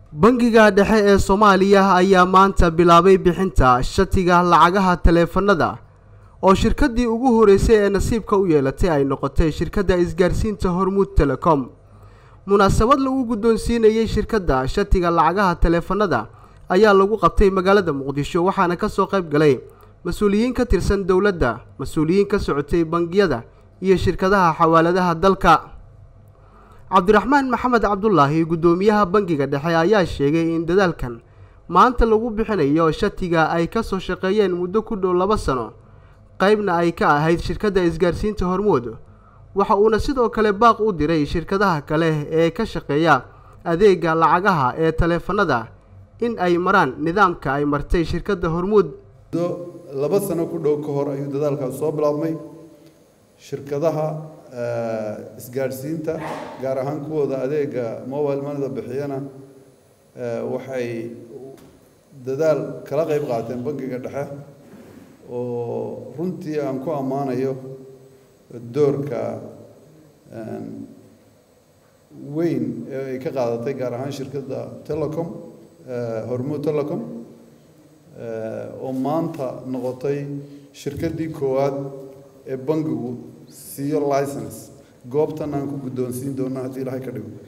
bangiga dhexe ee soomaaliya ayaa maanta bilaabay bixinta shatiga lacagaha taleefanada oo shirkaddii ugu horeysay ee nasiibka u yeelatay ay noqotay shirkadda isgaarsiinta hormuud telecom munaasabad lagu guddoonsiinayey shirkadda shatiga lacagaha taleefanada ayaa lagu qabtay magaalada muqdisho waxaana kasoo qayb galay mas-uuliyiin ka tirsan dowladda mas-uuliyiin ka socotay bangiyada iyo shirkadaha xawaaladaha dalka cabdiraxmaan maxamed cabdulaahi guddoomiyaha bangiga dhexe ayaa sheegay in dadaalkan maanta lagu bixinayo shatiga ay kasoo shaqeeyeen muddo ku dhow laba sano qaybna ay ka ahayd shirkadda isgaarsiinta hormuud waxa uuna sidoo kale baaq u diray shirkadaha kale ee ka shaqeeya adeega lacagaha ee taleefanada in ay maraan nidaamka ay martay shirkadda hormuud muddo laba sano ku dhow ka hor ayuu dadaalkaas soo bilaabmay shirkadaha isgaadhsiinta gaar ahaan kuwooda adeega mobile moneyda bixiyana waxay dadaal kala qayb qaateen bangiga dhexe oo runtii aan ku ammaanayo doorka weyn ee ay ka qaadatay gaar ahaan shirkadda telecom hormuud telecom oo maanta noqotay shirkaddii koowaad ee bangigu siiyo license goobtan aan ku guddoonsiin doona haddii ilaahay ka dhigo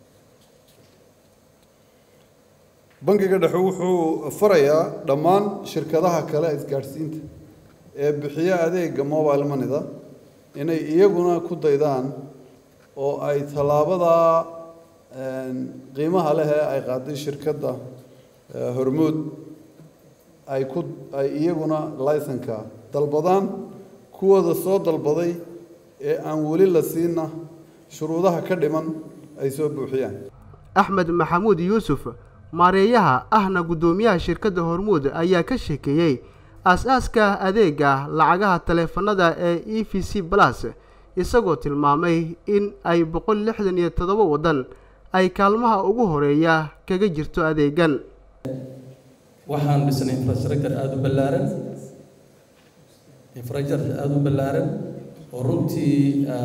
bangiga dhexe wuxuu farayaa dhammaan shirkadaha kale isgaadhsiinta ee bixiya adeega mobile moneyda inay iyaguna ku daydaan oo ay tallaabadaa qiimaha leh ee ay qaaday shirkadda hormuud ay ku ay iyaguna licenka dalbadaan kuwooda soo dalbaday ee aan weli la siinna shuruudaha ka dhiman ay soo buuxiyaan axmed maxamuud yuusuf maareeyaha ahna guddoomiyaha shirkadda hormuud ayaa ka sheekeeyey aas-aaska adeega lacagaha taleefanada ee e v c plus isagoo tilmaamay in ay boqol lixdan iyo toddoba waddan ay kaalmaha ugu horeeya kaga jirto adeegan waxaan dhisnay infrastructure aada u ballaaran infrastructure aada u ballaaran oo runtii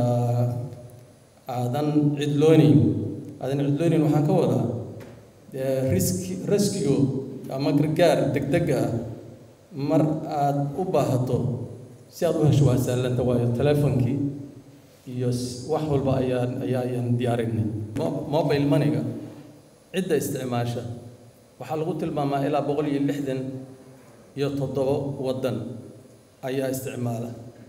aadan cidloonayn aadan cidloonayn waxaan ka wadaa riski riskigo ama gargaar degdeg ah mar aada u baahato si aada u hesho waa sahlanta waayo teleefonkii iyo wax walba ayaan ayaa ayaan diyaarinay mobile moneyga cidda isticmaasha waxaa lagu tilmaamaa ilaa boqol iyo lixdan iyo toddobo waddan ayaa isticmaala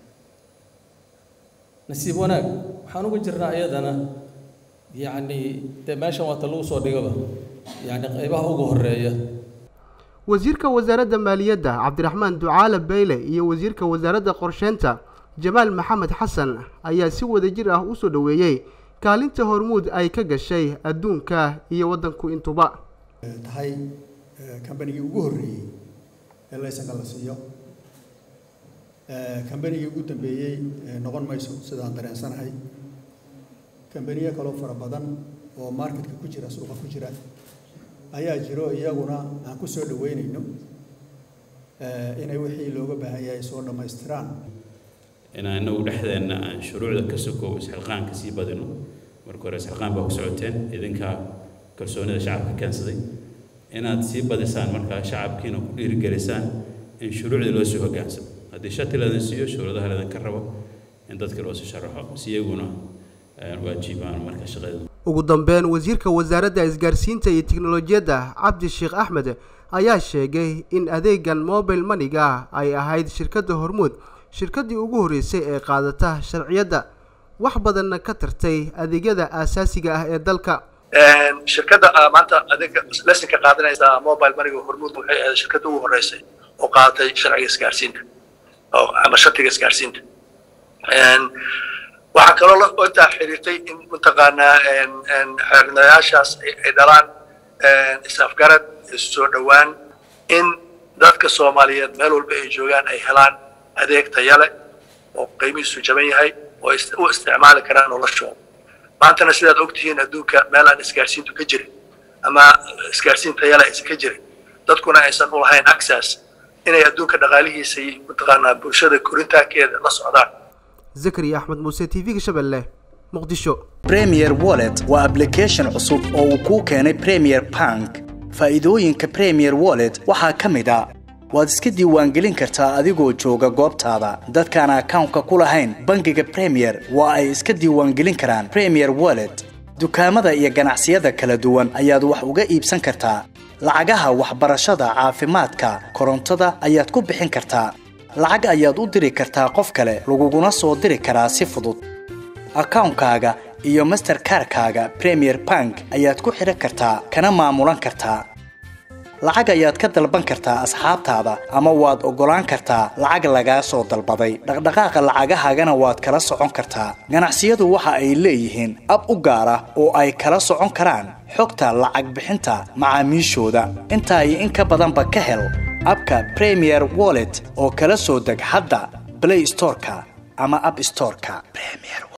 nasiib wanaag waxaan uga jirnaa iyadana yacni dee meeshan waata lagu soo dhigaba yacni qaybaha ugu horeeya wasiirka wasaaradda maaliyadda cabdiraxmaan ducaale beyle iyo wasiirka wasaaradda qorsheynta jamaal maxamed xasan ayaa si wadajir ah usoo dhoweeyey kaalinta hormuud ay ka gashay adduunka iyo waddanku intuba tahay kambanigii ugu horreeyey ee laysanka la siiyo kambanigii ugu dambeeyey noqon mayso sidaan dareensanahay kambaniyo kaloo fara badan oo marketka ku jira suuqa ku jira ayaa jiro iyaguna aan ku soo dhaweynayno inay wixii looga baahan yahay soo dhammaystiraan inaan inagu dhexdeenna aan shuruucda ka sokow isxilqaanka sii badino marka hore isxilqaan baa ku socoteen idinkaa kalsoonida shacabka keensaday inaad sii badisaan markaa shacabkiina ku dhiirigelisaan in shuruucdii loo sii hoggaansamo haddii shati laydin siiyo shuruudaha laydinka rabo in dadka loo sii sharaxo si iyaguna waajibaan marka shaqada ugu dambeyn wasiirka wasaaradda isgaarsiinta iyo tiknolojiyadda cabdi sheekh axmed ayaa sheegay in adeegan mobile moneyga ay ahayd shirkadda hormuud shirkaddii ugu horreysay ee qaadata sharciyadda wax badanna ka tartay adeegyada aasaasiga ah ee dalka shirkadda maanta adeega lesinka qaadanaysa mobile moneyga hormuud waxay ahayd shirkadda ugu horreysay oo qaadatay sharciga isgaarsiinta ama shatiga isgaarsiinta waxaa kaloo intaa xiriirtay in mataqaanaa xeernayaashaas ay dhalaan is-afgarad soo dhowaan in dadka soomaaliyeed meel walba ay joogaan ay helaan adeeg taya leh oo qiimihiisu jaban yahay oo u isticmaali karaan noloshooda maantana sidaad ogtihiin adduunka meel aan isgaarsiintu ka jirin ama isgaarsiin taya leh aysan ka jirin dadkuna aysan u lahayn access inay adduunka dhaqaalihiisa iyo mataqaanaa bulshada korintaankeeda la socdaan zakariya axmed muuse t v-ga shabeelle muqdisho premier wallet waa application cusub oo uu kuu keenay premier bank faa'iidooyinka premier wallet waxaa ka mid a waad iska diiwaangelin kartaa adigoo jooga goobtaada dadkaan akawnka ku lahayn bangiga premier waa ay iska diiwaangelin karaan premier wallet dukaamada iyo ganacsiyada kala duwan ayaad wax uga iibsan kartaa lacagaha waxbarashada caafimaadka korontada ayaad ku bixin kartaa lacag ayaad u diri kartaa qof kale laguguna soo diri karaa si fudud akawnkaaga iyo masterkarkaaga premier bank ayaad ku xidhan kartaa kana maamulan kartaa lacag ayaad ka dalban kartaa asxaabtaada ama waad oggolaan kartaa lacag lagaa soo dalbaday dhaqdhaqaaqa lacagahaagana waad kala socon kartaa ganacsiyadu waxa ay leeyihiin ab u gaar ah oo ay kala socon karaan xogta lacag bixinta macaamiishooda intaa iyo in ka badanba ka hel abka premier wallet oo kala soo deg hadda blay storeka ama ab storeka